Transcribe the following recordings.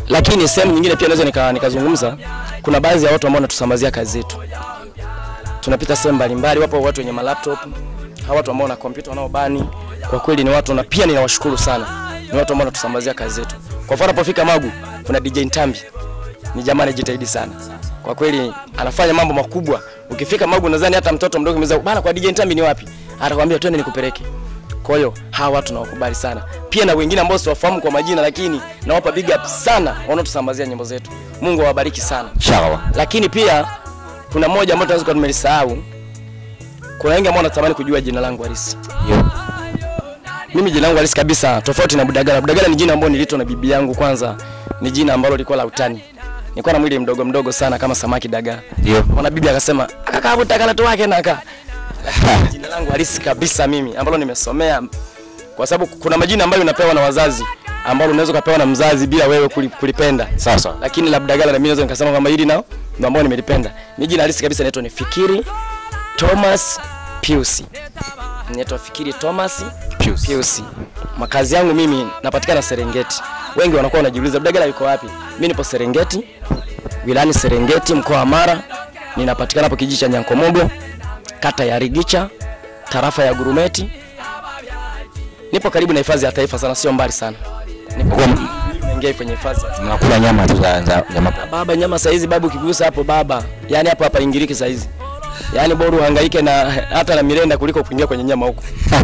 lakini sehemu nyingine pia naweza nika- nikazungumza kuna baadhi ya watu ambao wanatusambazia kazi zetu tunapita sehemu mbalimbali wapo watu wenye malaptop hawa watu ambao wana kompyuta wanaobani kwa kweli ni watu na pia ninawashukuru sana ni watu ambao wanatusambazia kazi zetu kwa mfano anapofika magu kuna DJ Ntambi ni jamaa anajitahidi sana kwa kweli anafanya mambo makubwa ukifika magu nadhani hata mtoto mdogo mzee bana kwa DJ Ntambi ni wapi atakwambia twende nikupeleke kwa hiyo hawa watu nawakubali sana pia na wengine ambao siwafahamu kwa majina lakini nawapa big up sana wanaotusambazia nyimbo zetu mungu awabariki sana Inshallah. lakini pia kuna mmoja ambao tunaweza kuwa tumelisahau kuna wengi ambao wanatamani kujua jina langu halisi Ndio. mimi jina langu halisi kabisa tofauti na Budagala. Budagala ni jina ambalo niliitwa na bibi yangu. Kwanza ni jina ambalo lilikuwa la utani, nilikuwa na mwili mdogo mdogo sana kama samaki dagaa. Ndio. Mwana bibi akasema kaka Budagala tu wake naka. Lakini jina langu halisi kabisa mimi ambalo nimesomea, kwa sababu kuna majina ambayo unapewa na wazazi ambalo unaweza ukapewa na mzazi bila wewe kuli- kulipenda. Sawa sawa. Lakini la Budagala na mimi naweza nikasema kwamba hili nao ndio ambalo nimelipenda. Mimi jina halisi kabisa naitwa ni Fikiri Thomas Pius. Naitwa Fikiri Thomas Pius. Pius. Makazi yangu mimi napatikana Serengeti. Wengi wanakuwa wanajiuliza Budagala yuko wapi? Mimi nipo Serengeti, wilayani Serengeti, mkoa wa Mara. Ninapatikana hapo kijiji cha Nyankomogo, kata ya Rigicha, tarafa ya Gurumeti. Nipo karibu na hifadhi ya taifa sana, sio mbali sana. Nipo Kwa- naingia kwenye hifadhi. ya Mnakula nyama tu za za za mapa. baba nyama saizi babu ukigusa hapo baba yani hapo hapa ingiriki saizi yani bora uhangaike na hata na mirenda kuliko kuingia kwenye nyama huko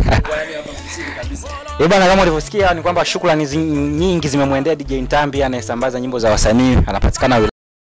Eh bwana, kama ulivyosikia ni kwamba shukrani zi- nyingi zimemwendea DJ Ntambi anayesambaza nyimbo za wasanii, anapatikana